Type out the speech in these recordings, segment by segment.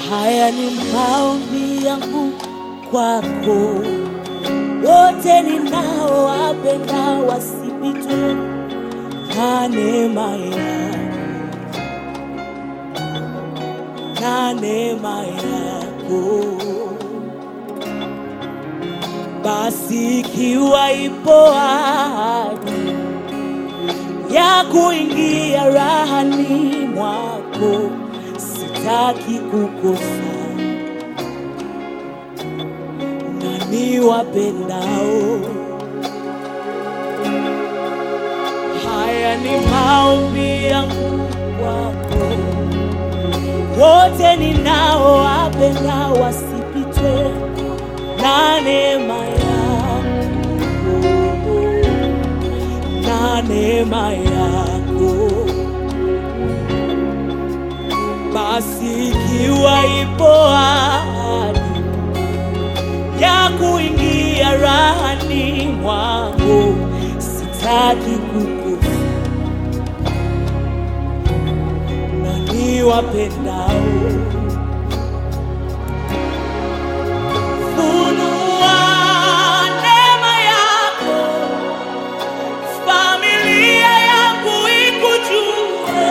Haya ni maombi yangu kwako, wote ninaowapenda wasipitwe na neema yako, na neema yako. Basi ikiwa ipo ahadi ya kuingia rahani mwako, sitaki kukosa na niwapendao. Haya ni maombi yangu kwako, wote ninaowapenda wasipitwe na neema yako, na neema yako. Basi ikiwa ipo ahadi ya kuingia rahani mwako, sitaki kukosa na niwapendao. Funua neema yako, familia yangu ikujue.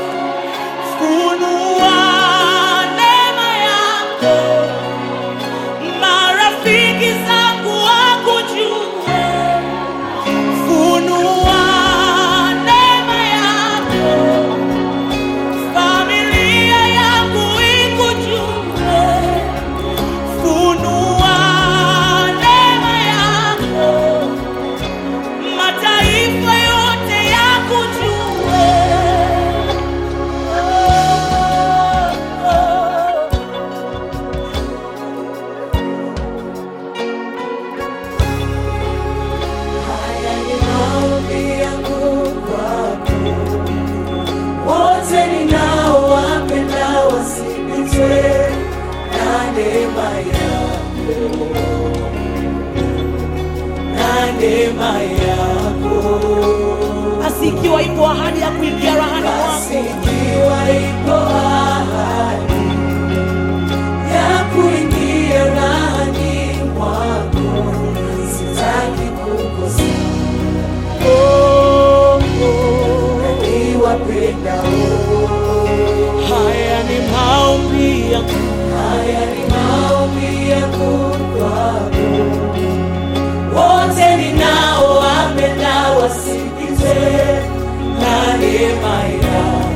Funua neema yako, marafiki zangu wakujue. Funua neema yako, familia yangu ikujue. Funua neema yako, mataifa yote yakujue. Oh, oh. Haya ni maombi yangu kwako, wote ninaowapenda wasipitwe na neema yako, na neema yako. Basi ikiwa ipo ahadi ya kuingia rahani Basi mwako, ikiwa ipo ahadi ya kuingia ndani mwako, sitaki kukosa oh, oh. niwapendao. haya ni maombi yangu Haya ni maombi yangu kwako, wote ninaowapenda wasikizwe na neema yako,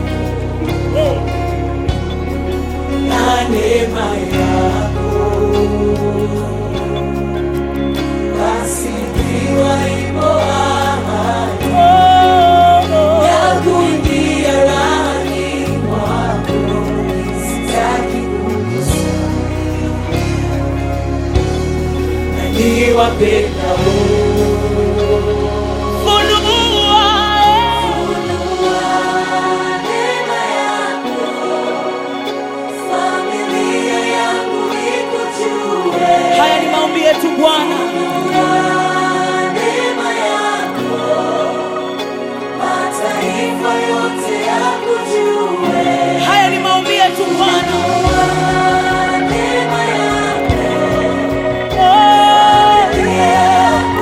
na neema yako. Basi ikiwa ipo ahadi ya kuingia ndani mwako, sitaki kukosa na niwapendao. funua Neema yako, familia yangu ikujue. haya ni maombi yetu Bwana Neema yako, mataifa yote yakujue. haya ni maombi yetu Bwana Neema yako, oh, yeah.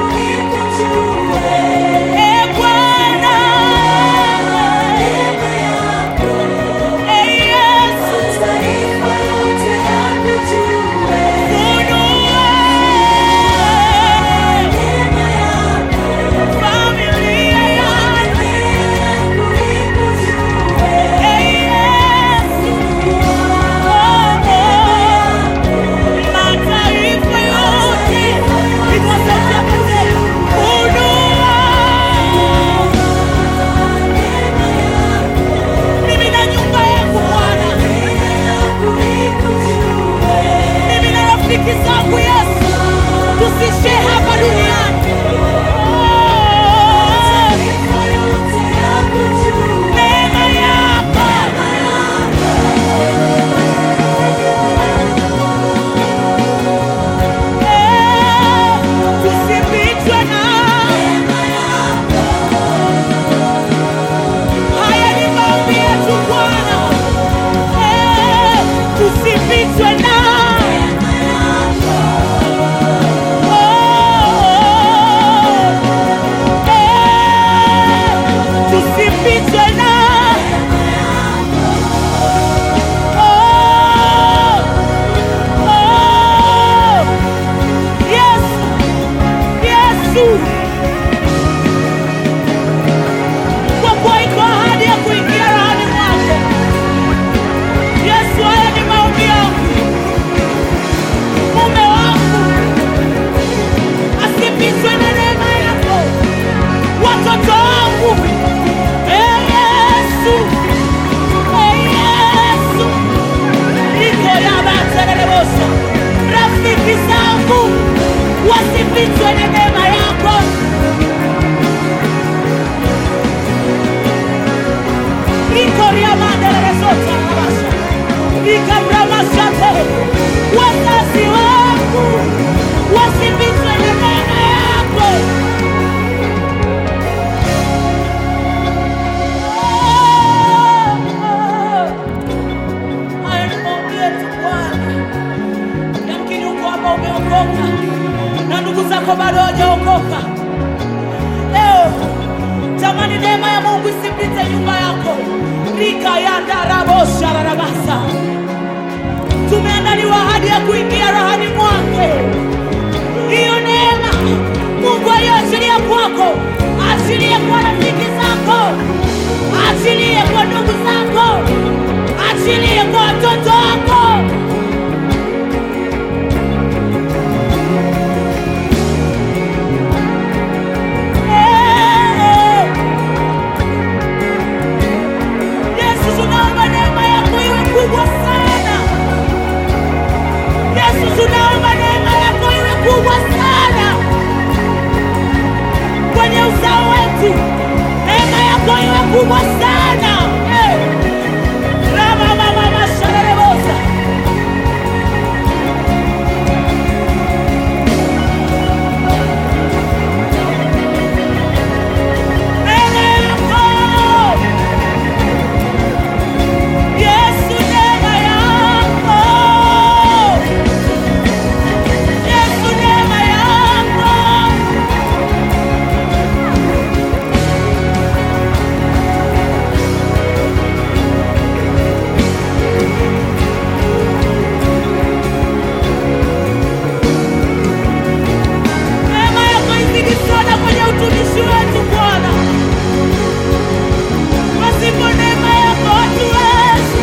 tusipitwe na Oh, eh, tusipitwe na Oh, oh, Yesu, Yesu. Kwa kuwa iko ahadi ya kuingia rahani mwako. Yesu, haya ni maombi yangu. Mume wangu asipitwe na neema yako, watoto wangu. Ee Yesu, ee Yesu, iko ya batererebosa. Rafiki zangu wasipitwe na neema yako. ikoriamandereresotaraabasha ikabramasate wazazi wangu wasipitwe na neema yako haya ni maombi yetu Bwana. Yamkini uko hapa umeokoka na ndugu zako bado hawajaokoka. Leo tamani neema ya Mungu isipite nyumba yako. rika ya ndarabosha rarabasa, tumeandaliwa ahadi ya kuingia rahani mwake. Hiyo neema Mungu aliyoachilia kwako, achilie kwa rafiki zako, achilie kwa ndugu zako, achilie kwa watoto wako. Eh, Yesu, tunaomba neema yako iwe kubwa sana. Yesu, tunaomba neema yako iwe kubwa sana kwenye uzao wetu, neema yako iwe kubwa sana. Eh, rama mama masharerebosa neema yako Yesu, neema yako Yesu, neema yako neema yako izidi sana kwenye utumishi wetu Bwana. Pasipo neema yako hatuwezi,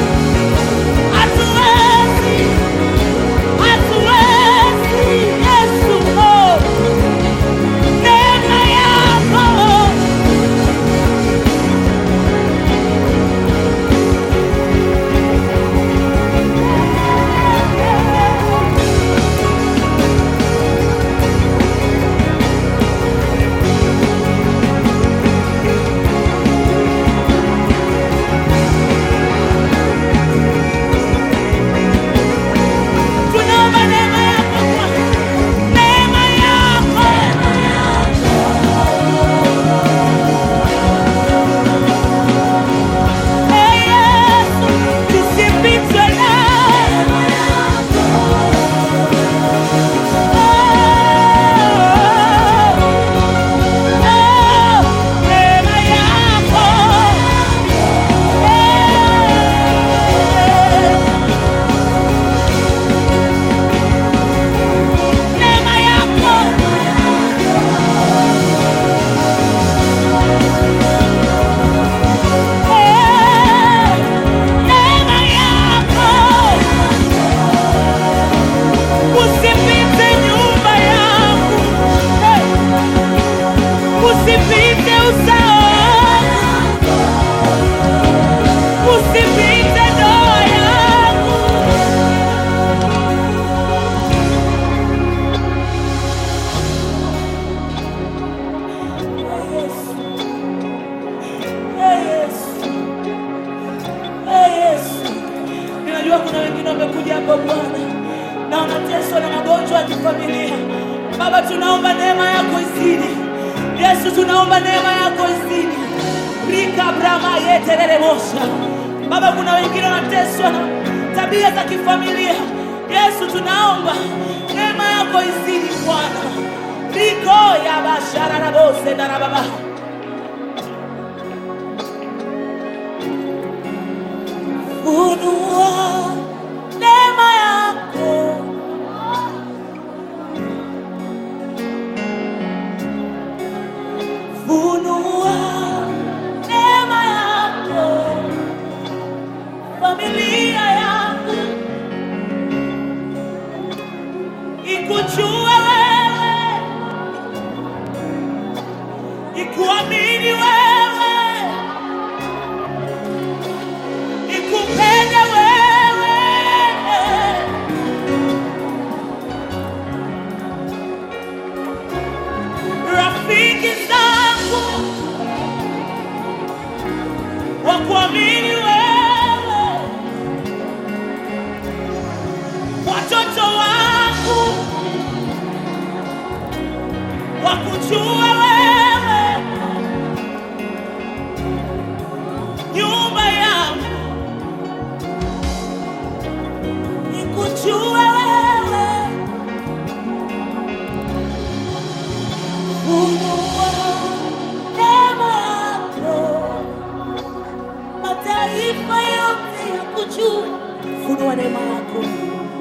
hatuwezi, hatuwezi. Yesu, oh, neema yako tunaomba neema yako Bwana, neema yako Ee Yesu, tusipitwe na Oh, oh, neema yako neema yako Eh, neema yako usipite nyumba yangu Eh, usipite uzao wangu usipite ndoa yangu Ee Yesu. Ee Yesu. Ninajua kuna wengine wamekuja hapa Bwana na wanateswa na magonjwa ya kifamilia. Baba, tunaomba neema yako izidi. Yesu, tunaomba neema yako izidi. Rika brama yeterere mosha. Baba, kuna wengine wanateswa na tabia za kifamilia. Yesu, tunaomba neema yako izidi Bwana. riko ya bashara na bose na rababa funua neema yako funua neema yako familia yangu ikujue wewe ikuamini wewe ikupende wewe rafiki zangu wakuamini wewe watoto wangu wakujue wewe nyumba yangu ikujue wewe funua neema yako mataifa yote yakujue funua neema yako